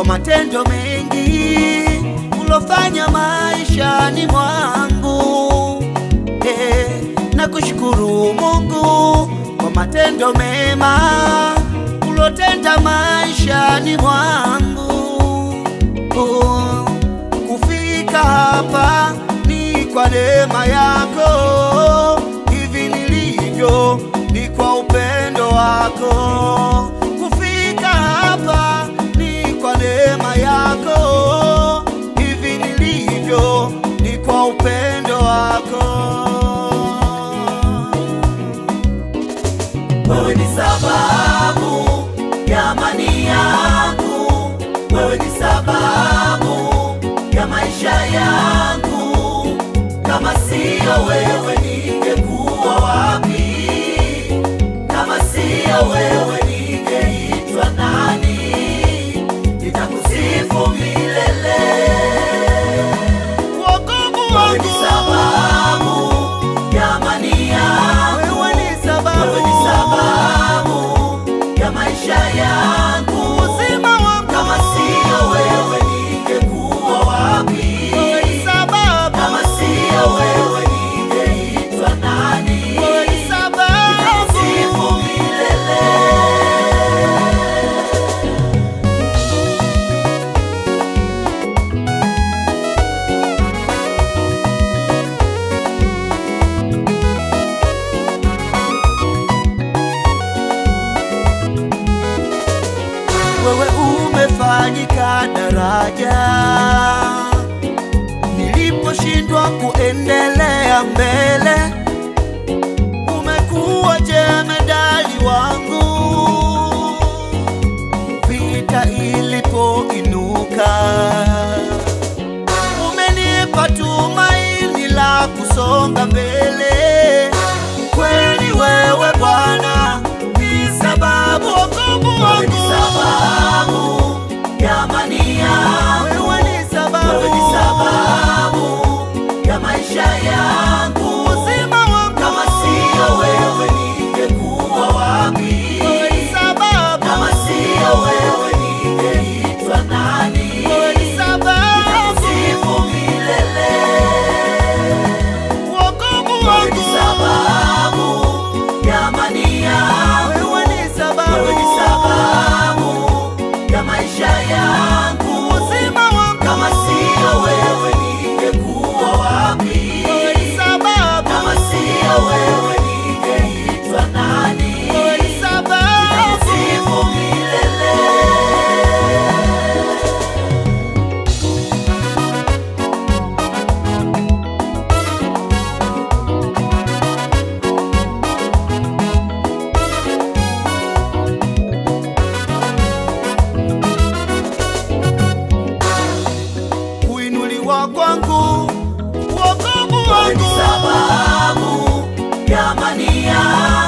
matendo mengi ulofanya maishani mwangu eh, na kushukuru Mungu kwa matendo mema ulotenda maishani mwangu oh, kufika hapa ni kwa neema yako, hivi nilivyo ni kwa upendo wako. Kufika hapa ni kwa neema yako, hivi nilivyo ni kwa upendo wako. Wewe ni sababu ya amani yangu, wewe ni sababu ya maisha yangu. Kama siyo wewe ningekuwa wapi? Kama siyo wewe ningeitwa nani? Nitakusifu milele. Wokovu Wewe ni wangu, sababu ya amani yangu. wewe ni sababu, Wewe ni sababu ya maisha yangu. uzima wangu, Kama siyo wewe ningekuwa wapi? wewe ni sababu, Kama siyo wewe ningeitwa nani? wewe ni sababu. Nitakusifu milele. wewe umefanyika daraja niliposhindwa kuendelea mbele, umekuwa jemedali wangu vita ilipoinuka, umenipa tumaini la kusonga mbele. Kweli wewe Bwana ni sababu wokovu Wewe ni wangu sababu ya amani yangu. wewe ni sababu, Wewe ni sababu ya maisha yangu. uzima wangu, Kama siyo wewe ningekuwa wapi? wewe ni sababu, Kama siyo wewe ningeitwa nani? wewe ni sababu, Nitakusifu milele. wokovu Wewe ni wangu, sababu ya amani yangu. wewe ni sababu, Wewe ni sababu ya maisha yangu. uzima wangu, Kama siyo wewe ningekuwa wapi? wewe ni sababu, Kama siyo wewe ningeitwa nani? wewe ni sababu. Nitakusifu milele. kuinuliwa kwangu, wokovu Wewe ni wangu, sababu ya amani yangu.